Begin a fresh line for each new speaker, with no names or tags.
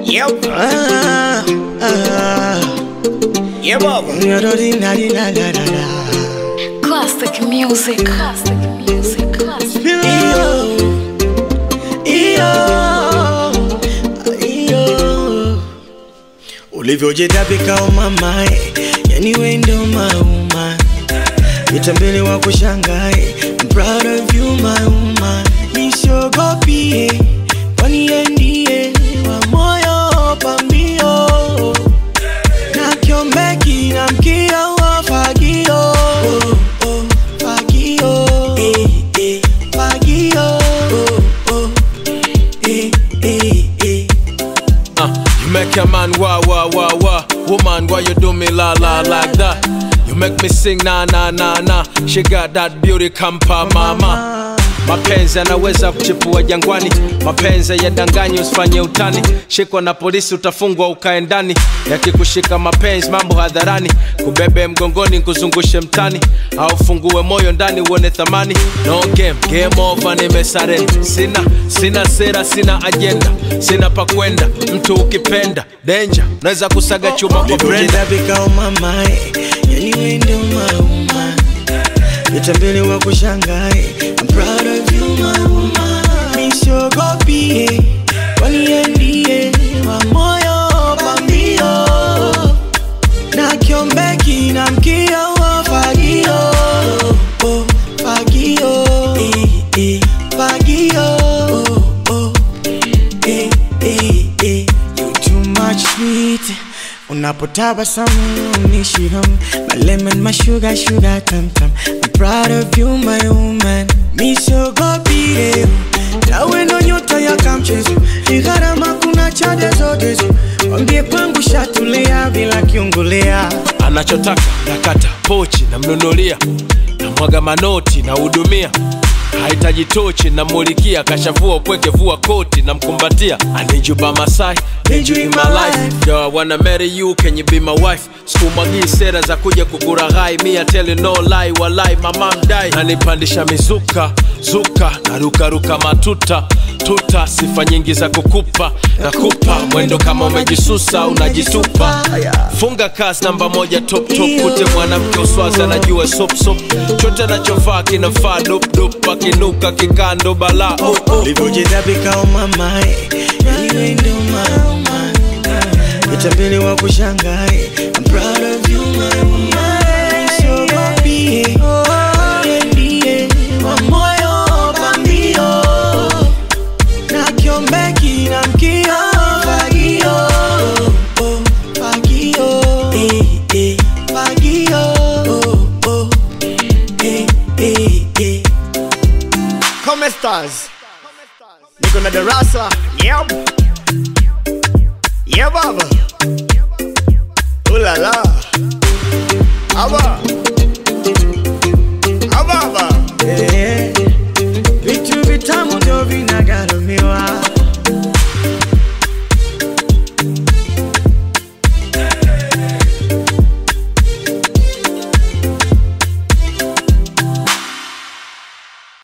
Yep.
Ah, ah,
Yeah, Baba.
da-da-dee-na-dee-na-da-da-da.
Classic music. Classic music. Classic.
Iyo, iyo, iyo. ulivyojitapika umamae yani wendo mauma vitambele wa kushangae I'm proud of you my woman nisiogopie kwani yeye ndiye wa moyo pambio na kiombeki na mkia wa fagio oh, oh, fagio eh, eh, fagio oh, oh, eh, eh, eh.
Uh, you make a man wah wah wah wah. Woman, why you do me la la like that? You make me sing na na na na. She got that beauty kampa mama. Mapenzi yanaweza kuchipua jangwani, mapenzi yadanganyi, usifanye utani. Shikwa na polisi utafungwa ukae ndani, yakikushika mapenzi mambo hadharani, kubebe mgongoni kuzungushe mtani, au fungue moyo ndani uone thamani. No game, game over, nimesarenda. Sina sina sera, sina ajenda, sina pa kwenda. Mtu ukipenda danger, naweza kusaga chuma kwa Brenda.
ulivyojitapika umamae yani wendo mauma vitambele wa kushangae I'm proud of you my woman nisiogopie kwani yeye ndiye wa moyo pambio na kiombeki na mkia wa fagio oh, fagio eh, eh, fagio oh, oh, eh, eh, eh. You too much sweet unapotabasamu unishiham my lemon my sugar sugar tam tam I'm proud of you my woman misogopie tawe ndo nyota ya kamchezo ni gharama kuna chade zote zo wambie kwangu shatulia bila kiungulia
anachotaka nakata pochi namnunulia namwaga manoti nahudumia hahitaji tochi namulikia kashavua upweke vua koti namkumbatia anijuba masai need you in my life Yo, I wanna marry you can you be my wife sikumwagii sera za kuja kukuraghai mi I tell you no lie walai mama mdai nanipandisha mizuka zuka narukaruka matuta tuta sifa nyingi za kukupa nakupa mwendo kama umejisusa unajitupa funga kasi namba moja top top kute mwanamke uswazi anajua sop sop chote anachovaa kinafaa dop dop akinuka kikando bala oh, oh.
ulivyojitapika umamae yani wendo mauma vitambele wa kushangae I'm proud of you my woman Nisogopie Yeye ndiye wa moyo pambio na kiombeki na mkia fagio oh, fagio eh, eh, fagio oh, oh, eh, eh, eh.
Come stars. Niko na darasa. Yep. Yeah, Baba. Ooh la la. Aba.